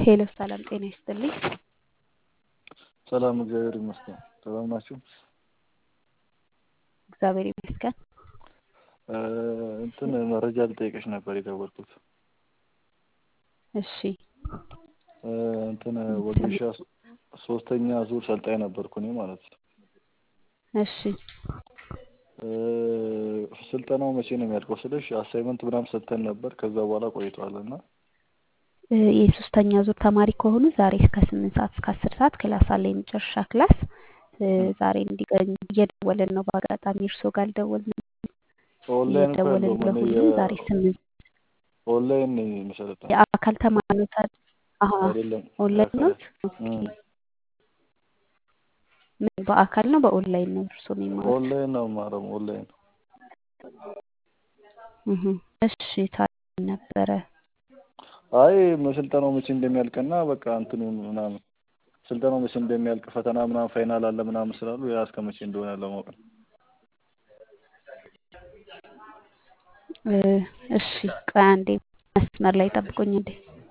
ሄሎ ሰላም ጤና ይስጥልኝ። ሰላም እግዚአብሔር ይመስገን። ሰላም ናችሁ? እግዚአብሔር ይመስገን። እንትን መረጃ ልጠይቅሽ ነበር የደወልኩት። እሺ እንትን ወጌሻ ሶስተኛ ዙር ሰልጣኝ ነበርኩ እኔ ማለት ነው። እሺ ስልጠናው መቼ ነው የሚያልቀው ስልሽ አሳይመንት ምናምን ሰጥተን ነበር። ከዛ በኋላ ቆይቷል እና የሶስተኛ ዙር ተማሪ ከሆኑ ዛሬ እስከ ስምንት ሰዓት እስከ አስር ሰዓት ክላስ አለ። የመጨረሻ ክላስ ዛሬ እንዲገኙ እየደወልን ነው። በአጋጣሚ እርስዎ ጋር አልደወልንም። ኦንላይን እኮ እየደወልን ያለው ምን ለሁሉም ዛሬ ስምንት ኦንላይን ነው የሚሰለጠነው የአካል ተማሪ ነው። አሀ አይደለም? ኦንላይን ነው። እም፣ ምን በአካል ነው በኦንላይን ነው እርስዎ የሚማሩት? ኦንላይን ነው የማረው ኦንላይን ነው። እህ፣ እሺ ታዲያ ነበረ አይ ስልጠናው መቼ እንደሚያልቅና በቃ እንትኑን ምናምን ስልጠናው መቼ እንደሚያልቅ ፈተና ምናምን ፋይናል አለ ምናምን ስላሉ ያ እስከ መቼ እንደሆነ ለማወቅ ነው። እ፣ እሺ ቆይ አንዴ መስመር ላይ ጠብቁኝ እንዴ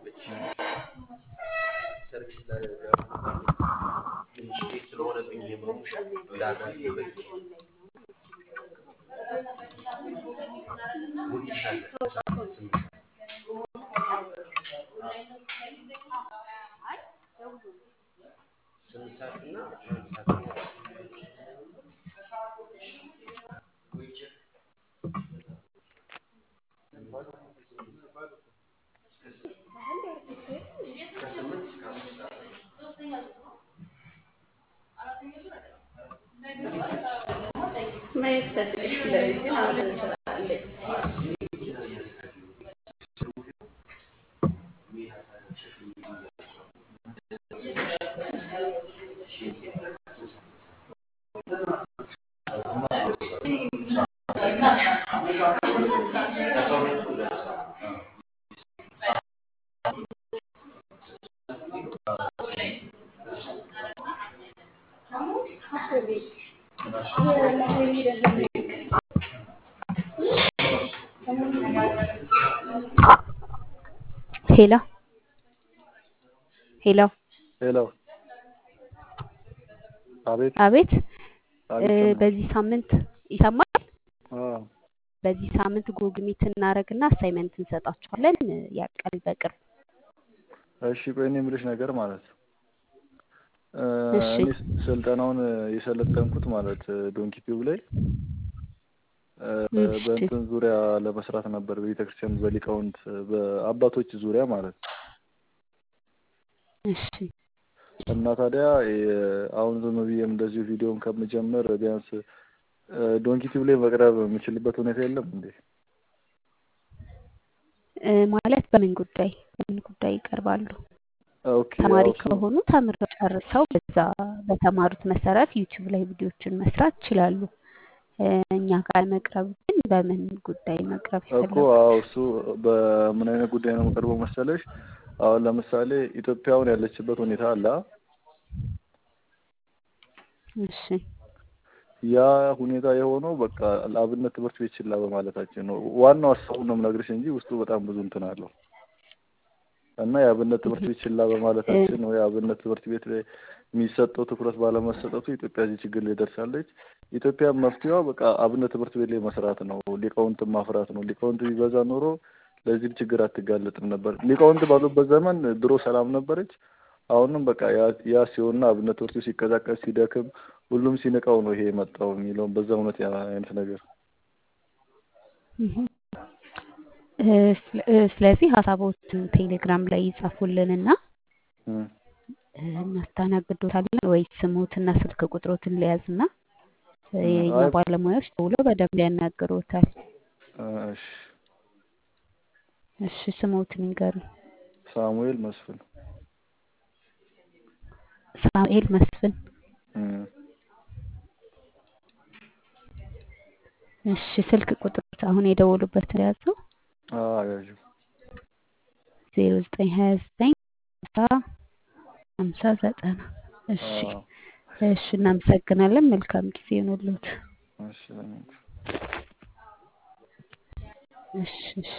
ሄሎ ሄሎ ሄሎ አቤት አቤት እ፣ አቤት ሰማሁ። በዚህ ሳምንት ይሰማል። አዎ በዚህ ሳምንት ጉግል ሚት እናደርግና አሳይመንት እንሰጣችኋለን። ያቀል በቅርብ እሺ ቆይ እኔ የምልሽ ነገር ማለት ነው እ፣ እሺ እኔ ስልጠናውን የሰለጠንኩት ማለት ዶንኪ ቲዩብ ላይ እ፣ እሺ በእንትን ዙሪያ ለመስራት ነበር በቤተክርስቲያን በሊቃውንት በአባቶች ዙሪያ ማለት ነው። እሺ እና ታዲያ የ- አሁን ዝም ብዬም እንደዚሁ ቪዲዮን ከምጀምር ቢያንስ ዶንኪ ቲዩብ ላይ መቅረብ የምችልበት ሁኔታ የለም እንዴ? እ፣ ማለት በምን ጉዳይ በምን ጉዳይ ይቀርባሉ? ኦኬ ተማሪ ያው እሱ ከሆኑ ተምረው ጨርሰው በዛ በተማሩት መሰረት ዩቲዩብ ላይ ቪዲዮዎችን መስራት ይችላሉ። እ፣ እኛ ጋር መቅረብ ግን በምን ጉዳይ መቅረብ እኮ የፈለጉት? አዎ እሱ በምን አይነት ጉዳይ ነው የምቀርበው መሰለሽ? አሁን ለምሳሌ ኢትዮጵያ አሁን ያለችበት ሁኔታ አለ። እሺ ያ ሁኔታ የሆነው በቃ ለአብነት ትምህርት ቤት ችላ በማለታችን ነው። ዋናው ሀሳቡን ነው የምነግርሽ እንጂ ውስጡ በጣም ብዙ እንትን አለው እና የአብነት ትምህርት እህ፣ ቤት ችላ እ፣ በማለታችን ነው የአብነት ትምህርት ቤት ላይ የሚሰጠው ትኩረት ባለመሰጠቱ ኢትዮጵያ እዚህ ችግር ላይ ደርሳለች። ኢትዮጵያ መፍትሄዋ በቃ አብነት ትምህርት ቤት ላይ መስራት ነው፣ ሊቃውንትን ማፍራት ነው። ሊቃውንት ቢበዛ ኖሮ ለዚህ ችግር አትጋለጥም ነበር። ሊቃውንት ባሉበት ዘመን ድሮ ሰላም ነበረች። አሁንም በቃ ያ ያ ሲሆንና አብነት ትምህርት ቤት ሲቀዛቀዝ ሲደክም ሁሉም ሲንቀው ነው ይሄ የመጣው የሚለውን በዛ እውነት ያ አይነት ነገር እህ። እ፣ ስለ- እ፣ ስለዚህ ሀሳቦችን ቴሌግራም ላይ ይጻፉልንና እም። እ፣ እናስተናግዶታለን ወይ ስሞትና ስልክ ቁጥሮትን ለያዝና እ፣ እም፣ የእኛ አይ ባለሙያዎች ደውለው በደንብ ያናግሮታል። እሺ እሺ ስሞትን ይንገሩ። ሳሙኤል መስፍን ሳሙኤል መስፍን። እም። እሺ ስልክ ቁጥር አሁን የደወሉበት የያዘው አዎ ያዥው ዜሮ ዘጠኝ ሀያ ዘጠኝ ሀምሳ ሀምሳ ዘጠና እሺ አዎ እሺ እናመሰግናለን። መልካም ጊዜ ይሁንልዎት። እሺ ለምን እሺ እሺ